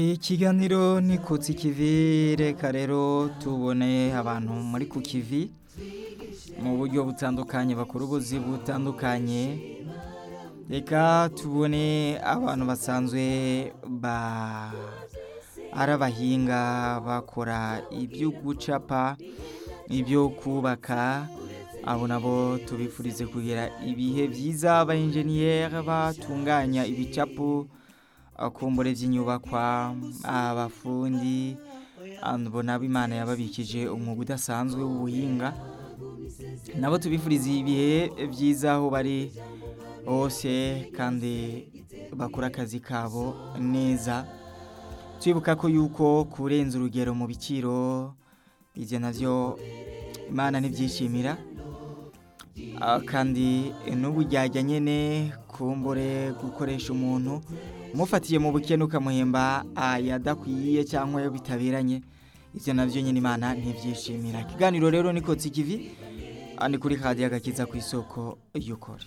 ikiganiro ni kutsi kivi reka rero tubone abantu muri ku kivi mu buryo butandukanye bakora ubuzi butandukanye reka tubone abantu basanzwe ba ari abahinga bakora ibyo gucapa ibyo kubaka abo nabo tubifurize kugira ibihe byiza ba enjeniyeri batunganya ibicapu akumbure by'inyubakwa abafundi mbona imana yababikije umwuga udasanzwe w'ubuhinga nabo tubifuriza ibihe byiza aho bari hose kandi bakora akazi kabo neza twibuka ko yuko kurenza urugero mu biciro ibyo nabyo imana ntibyishimira kandi n'ubu ryajya nyine kumbure gukoresha umuntu umufatiye mu bukene ukamuhemba yadakwiye cyangwa yo bitaberanye ibyo nabyo nyine imana ntibyishimira ikiganiro rero ni kotsi kivi ni kuri kadi agakiza ku isoko y'ukora